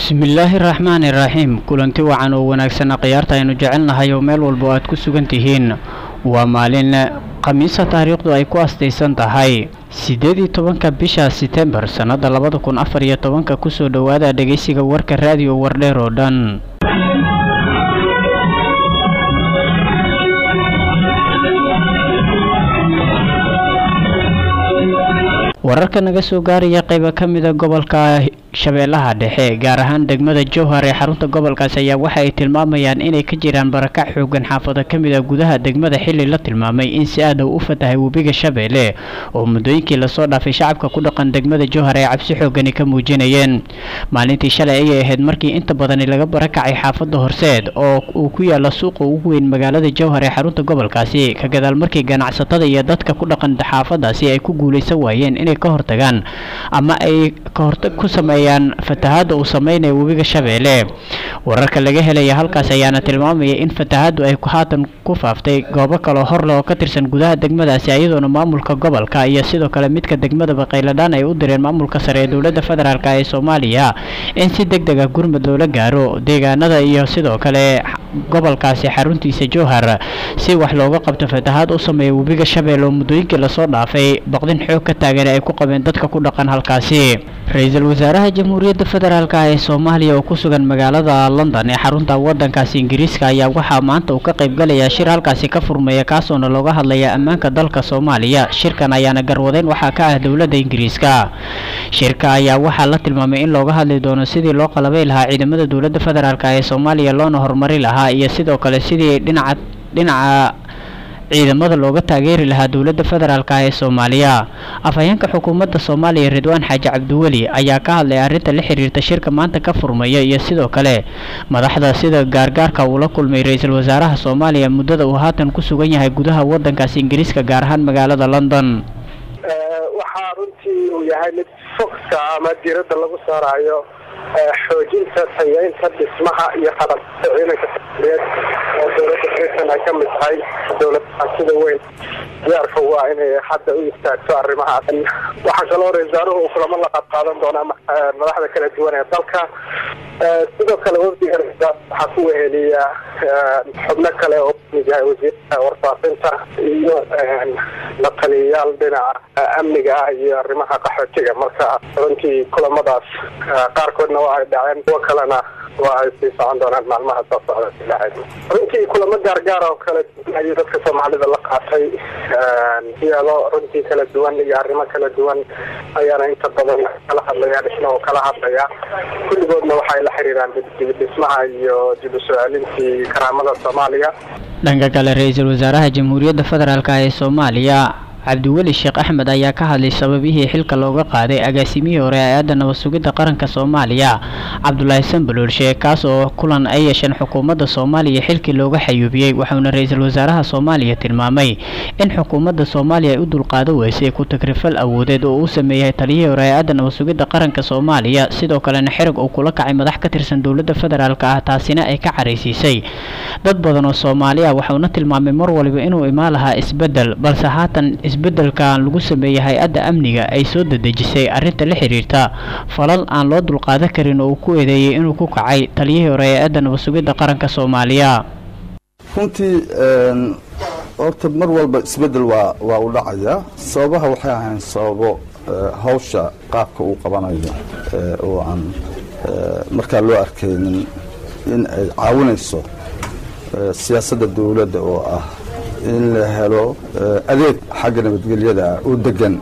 bismillaahi raxmaani raxiim kulanti wacan oo wanaagsan khiyaarta aynu jecelnahay oo meel walba oo aad ku sugan tihiin waa maalin khamiisa taariikhdu ay ku astaysan tahay siddeed iyo tobanka bisha setembar sannada labada kun afar iyo tobanka kusoo dhowaada dhegeysiga warka raadiyo wardheer oo dhan wararka naga soo gaaraya qayba ka mida gobolka shabeellaha dhexe gaar ahaan degmada jowhar ee xarunta gobolkaas ayaa waxa ay tilmaamayaan inay ka jiraan barakac xoogan xaafado ka mid a gudaha degmada xilli la tilmaamay in si aad u fatahay webiga shabeelle oo muddooyinkii lasoo dhaafay shacabka ku dhaqan degmada jowhar ay cabsi xoogani ka muujinayeen maalintii shalay ayay ahayd markii inta badani laga barakacay xaafada horseed oo uu ku yaala suuqa ugu weyn magaalada jowhar ee xarunta gobolkaasi ka gadaal markii ganacsatada iyo dadka ku dhaqan xaafadaasi ay ku guulaysan waayeen inay ka hortagaan ama ay ka hortag ku sameeyaan fatahaadda uu sameynaya webiga shabeelle wararka laga helaya halkaas ayaana tilmaamaya in fatahaaddu ay haatan ku faaftay goobo kaloo horle oo ka tirsan gudaha degmadaasi iyadoona maamulka gobolka iyo sidoo kale midka degmadaba qayladhaan ay u direen maamulka sare ee dowladda federaalk ee soomaaliya in si deg deg ah gurmud loola gaaro deegaanada iyo sidoo kale gobolkaasi xaruntiisa jowhar si wax looga qabto fatahaad u sameeya webiga shabeelle oo muddooyinkii lasoo dhaafay baqdin xoog ka taagan ay ku qabeen dadka ku dhaqan halkaasi ra-iisul wasaaraha jamhuuriyadda federaalk ee soomaaliya oo ku sugan magaalada london ee xarunta wadankaasi ingiriiska ayaa waxaa maanta uu ka qaybgalayaa shir halkaasi ka furmaya kaasoona looga hadlaya ammaanka dalka soomaaliya shirkan ayaana garwadeyn waxaa ka ah dowladda ingiriiska shirka ayaa waxaa la tilmaamay in looga hadli doono sidii loo qalabay lahaa ciidamada dowladda federaalk ee soomaaliya loona horumari lahaa iyo sidoo kale sidii dhinaca dhinaca ciidamada looga taageeri lahaa dowladda federaalk ee soomaaliya afhayeenka xukuumadda soomaaliya ridwaan xaaji cabdiweli ayaa ka hadlay arrinta la xiriirta shirka maanta ka furmaya iyo sidoo kale madaxda sida gaargaarka uu la kulmay ra-iisul wasaaraha soomaaliya muddada uu haatan ku sugan yahay gudaha wadankaasi ingiriiska gaar ahaan magaalada london waxaa runtii uu yahay mid fogta ama diiradda lagu saarayo xoojinta tayeynta dhismaha iyo qalabta ciidanka soomaaliyeed oo dowladda britain ay ka mid tahay dowladaha sida weyn diyaarka waa inay hadda u istaagto arrimahaas waxaa kaloo ra-isul wasaaruhu uu kulamo la qaadqaadan doonaa madaxda kala duwan ee dalka sidoo kale wafdiga waxaa ku weheliya xubno kale oo kamid yahay wasiirka warfaafinta iyo la taliyayaal dhinaca amniga ah iyo arrimaha qaxootiga marka runtii kulamadaas qaarkoodna waa ay dhaceen kuwo kalena waa ay sii socon doonaan maalmaha soo socda ilaahay runtii kulamo gaargaar oo kala duwan ayuu dadka soomaalida la qaatay siyaalo runtii kala duwan iyo arrimo kala duwan ayaana inta badan kala hadlaya dhisma oo kala hadlaya kulligoodna waxay la xiriiraan dibidhismaha iyo dib u soo celintii karaamada soomaaliya dhanka kale ra-iisul wasaaraha jamhuuriyadda federaalk ee soomaaliya cabdiweli sheekh axmed ayaa ka hadlay sababihii xilka looga qaaday agaasimihii hore hay-adda nabad sugidda qaranka soomaaliya cabdulaahi sanbaloolshe kaas oo kulan ay yeesheen xukuumadda soomaaliya xilkii looga xayuubiyey waxauna ra-iisul wasaaraha soomaaliya tilmaamay in xukuumadda soomaaliya ay u dulqaado weysay ku tagrifal awoodeed oo uu sameeyay taliyihii hore hay-adda nabad sugidda qaranka soomaaliya sidoo kalena xerag uu kula kacay madax ka tirsan dowladda federaalk ah taasina ay ka caraysiisay dad badan oo soomaali ah waxauna tilmaamay mar waliba inuu imaan lahaa isbeddel balse haatan isbeddelkan lagu sameeyey hay-adda amniga ay soo dedejisay arrinta la xiriirta falal aan loo dulqaadan karin oo uu ku eedeeyey inuu ku kacay taliyihii hore hay-adda nabad sugidda qaranka soomaaliya runtii horta mar walba isbeddel waa waa u dhacayaa sababaha waxay ahayn sababo hawsha qaabka uu qabanayo oo aan markaa loo arkaynin in ay caawinayso siyaasadda dowladda oo ah in la helo adeeg xagga nabadgelyada oo degan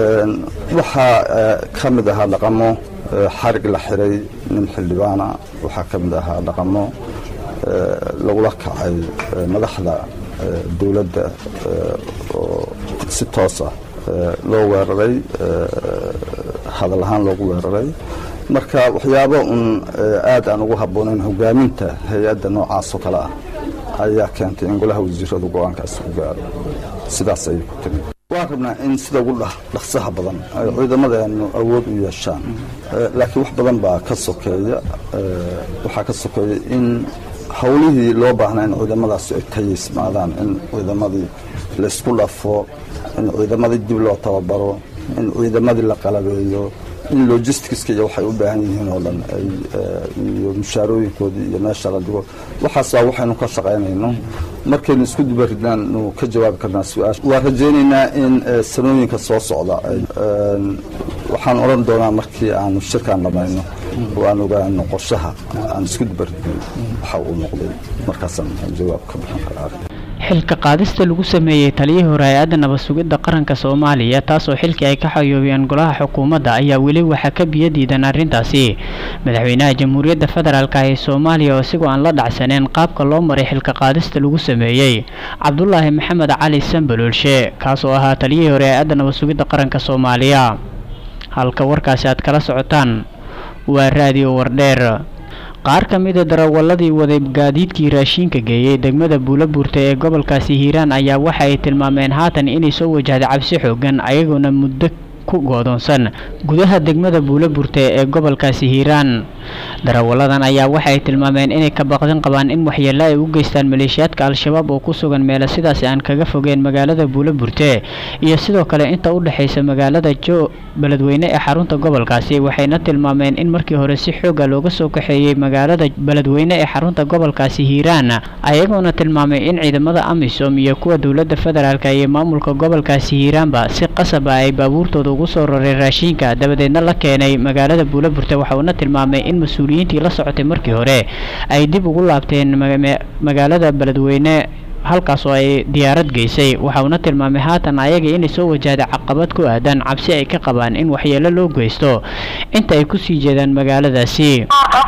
waxaa ka mid ahaa dhaqamo xarig la xiray nin xildhibaana waxaa ka mid ahaa dhaqamo lagula kacay madaxda dowladda oo si toos ah loo weeraray hadal ahaan loogu weeraray marka waxyaabo un aad aan ugu habboonayn hogaaminta hay-adda noocaas oo kale ah ayaa keentay in golaha wasiiradu go-aankaas u gaaro sidaas ayay ku timi waan rabnaa in sida ugu dhaqsaha badan ay ciidamadeenu awood u yeeshaan laakiin wax badan baa ka sokeeya waxaa ka sokeeya in howlihii loo baahnaa in ciidamadaasi ay tayaysmaadaan in ciidamadii laysku dhafo in ciidamadii dib loo tababaro in ciidamadii la qalabeeyo in logisticska iyo waxay u baahan yihiin oo dhan ay iyo mushaarooyinkoodii iyo meesha la dhigo waxaas waa waxaynu ka shaqaynayno markaynu isku dubaridnaan nu ka jawaabi karnaa su-aasha waan rajaynaynaa in sanooyinka soo socda waxaan odhan doonaa markii aanu shirkaan dhamayno oo aan ogaano qorshaha aan isku dubaridnay waxa uu noqday markaasaan jawaab ka bixin karaa xilka qaadista lagu sameeyey taliyihii hore hay-adda nabad sugidda qaranka soomaaliya taasoo xilkii ay ka xayoobiyeen golaha xukuumadda ayaa weli waxaa ka biyo diidan arrintaasi madaxweynaha jamhuuriyadda federaalk ee soomaaliya oo isigoo aan la dhacsaneen qaabka loo maray xilka qaadista lagu sameeyey cabdulaahi maxamed cali sambalolshe kaas oo ahaa taliyihii hore hay-adda nabad sugidda qaranka soomaaliya halka warkaasi aad kala socotaan waa raadiyo wardheer qaar ka mida darawaladii waday gaadiidkii raashiinka geeyey degmada buulabuurta ee gobolkaasi hiiraan ayaa waxa ay tilmaameen haatan inay soo wajahday cabsi xoogan ayagoona muddo ku goodoonsan gudaha degmada buulaburte ee gobolkaasi hiiraan darawaladan ayaa waxay tilmaameen inay ka baqdin qabaan in waxyeelo ay u geystaan maleeshiyaadka al-shabaab oo ku sugan meelo sidaasi aan kaga fogeen magaalada buulaburte iyo sidoo kale inta u dhexaysa magaalada jo beledweyne ee xarunta gobolkaasi waxayna tilmaameen in markii hore si xooga looga soo kaxeeyey magaalada beledweyne ee xarunta gobolkaasi hiiraan ayagoona tilmaamay in ciidamada amisom iyo kuwa dowladda federaalk iyo maamulka gobolkaasi hiiraanba si qasaba ay baabuurtooda ugu soo raray raashiinka dabadeedna la keenay magaalada buulaburte waxauna tilmaamay in mas-uuliyiintii la socotay markii hore ay dib ugu laabteen magaalada beledweyne halkaas oo ay diyaarad geysay waxauna tilmaamay haatan ayaga inay soo wajahday caqabad ku aadan cabsi ay ka qabaan in waxyeelo loo geysto inta ay kusii jeedaan magaaladaasi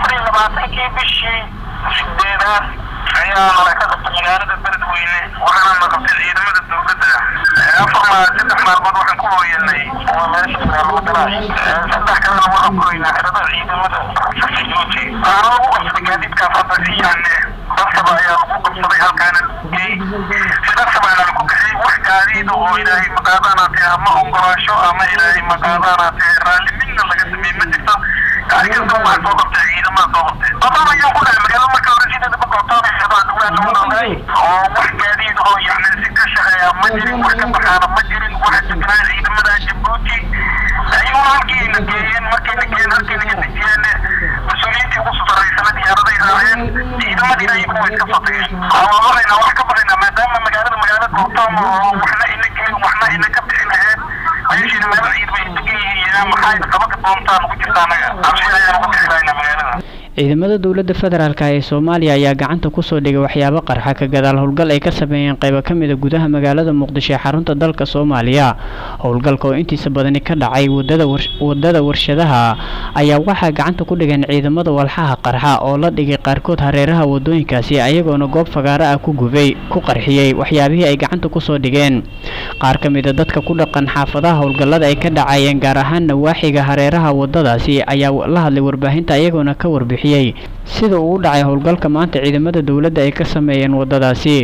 ayaa malakada magaalada beledweyne waxaana naqabtay ciidamada dowladda afar maal saddex maalmood waxaan ku hooyanay waa meesha magaalada saddex kalena waxaan ku hoynaa xerada ciidamada juuti waxaana lagu qabsaday gaadiidkaas hadda iyaane darsaba ayaa lagu qabsaday halkaana gey si darsaba ayaa lagu kaxay wax gaadiida oo ilaahay maqaadaanaatee ama ogolaasho ama ilaahay maqaadaanaatee raalli midna laga sameey ma jirto gaarigasta waxaa soo qabtay ciidamada soo qabtay qodon ayaan ku dhahay magaalada marka hore sideeda ku gootaanaysa oo wax gaadiid oo yani si ka shaqeeya ma jirin wax ka baxaana ma jirin waxa degnaa ciidamada jabuuti ayaguna halkiina geeyeen markayna geeyeen halkayna ka dejiyeen mas-uuliyiintii ugu sutaraysana diyaaraday raaceen ciidamadiina ayagu way iska fatageen waa baqaynaa wax ka baqaynaa maadaama magaalada magaala goobtaan oo waxna ina gelin waxna ina ka bixin aheyd meeshiina meelo ciid bay degan yihiin maxay qabaka doontaan ugu jirta anaga cabsi ayaan uga bixi lahaynaa magaalada ciidamada dowladda federaalk ee soomaaliya ayaa gacanta kusoo dhigay waxyaabo qarxa ka gadaal howlgal ay ka sameeyeen qaybo ka mida gudaha magaalada muqdisho ee xarunta dalka soomaaliya howlgalka oo intiisa badani ka dhacay wadada warshadaha ayaa waxaa gacanta ku dhigeen ciidamada walxaha qarxa oo la dhigay qaarkood hareeraha wadooyinkaasi ayagoona goob fagaaro ah ku gubay ku qarxiyey waxyaabihii ay gacanta kusoo dhigeen qaar ka mida dadka ku dhaqan xaafadaha howlgallada ay ka dhacayeen gaar ahaan nawaaxiga hareeraha wadadaasi ayaa la hadlay warbaahinta ayagoona ka warbixi sida uu u dhacay howlgalka maanta ciidamada dowladda ay ka sameeyeen wadadaasi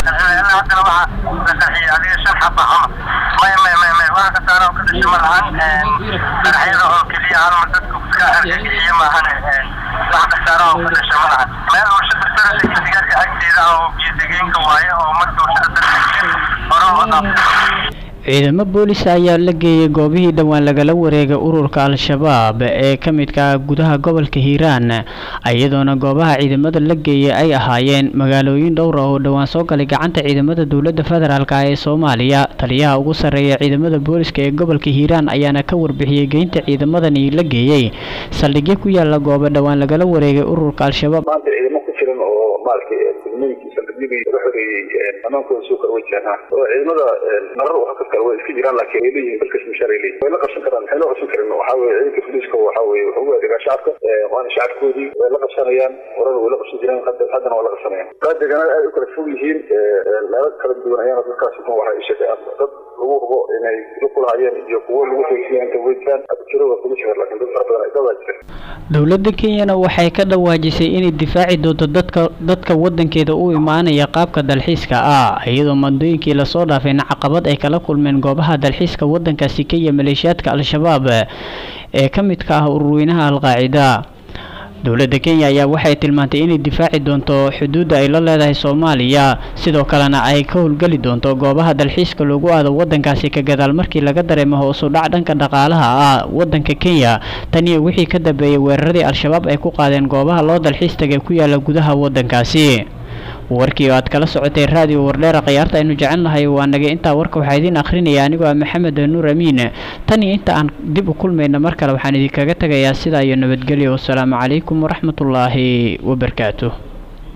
ciidamo boolis ayaa la geeyey goobihii dhowaan lagala wareegay ururka al-shabaab ee ka midka gudaha gobolka hiiraan iyadoona goobaha ciidamada la geeyey ay ahaayeen magaalooyin dhowra oo dhowaan soo galay gacanta ciidamada dowladda federaalk ee soomaaliya taliyaha ugu sarreeya ciidamada booliska ee gobolka hiiraan ayaana ka warbixiyey geynta ciidamadani la geeyey saldhigyo ku yaala goobo dhowaan lagala wareegay ururka al-shabaab laga xoreeyey amaankooda soo kala wajahnaa oo ciidamada marar halkas kale way iska jiraan laakiin ay leeyihiin dalkas mishaar ay leeyihin way la qabsan karaan maxay loo qabsan karin waxaa weye ciidanka booliiska waxaa weye wuxuu u adeegaa shacabka waana shacabkoodii way la qabsanayaan horena way la qabsan jireen haddana waa la qabsanayaan kaa deegaanada aad u kala fog yihiin meelo kala duwan ayaana dadkaasi kun waxay sheegayaan dad lagu hubo inay lukulahayeen iyo kuwo lagu xoojiyeen inta weydaan jiro waa kuma jira laakiin dad fara badan ay dadaa jira dowladda kenyana waxay ka dhawaajisay inay difaaci doonto dadka dadka wadankeeda u imaanaya qaabka dalxiiska ah iyadoo mandooyinkii lasoo dhaafayna caqabad ay kala kulmeen goobaha dalxiiska wadankaasi kenya maleeshiyaadka al-shabaab ee ka midka ah ururweynaha al-qaacida dowladda kenya ayaa waxay tilmaantay inay difaaci doonto xuduudda ay la leedahay soomaaliya sidoo kalena ay ka howlgeli doonto goobaha dalxiiska loogu aado wadankaasi ka gadaal markii laga dareemo hoosu dhac dhanka dhaqaalaha ah wadanka kenya tan iyo wixii ka dambeeyey weeraradii al-shabaab ay ku qaadeen goobaha loo dalxiis tagay ku yaala gudaha wadankaasi warkii oo aad kala socotay raadiyo wardheera khiyaarta aynu jecelnahay waa nagay intaa warka waxaa idiin akhrinaya anigoo ah maxamed nuur amiin tan iyo inta aan dib u kulmayna mar kale waxaan idinkaga tegayaa sidaa iyo nabadgelyo wasalaamu calaykum waraxmatullaahi wabarakaatuh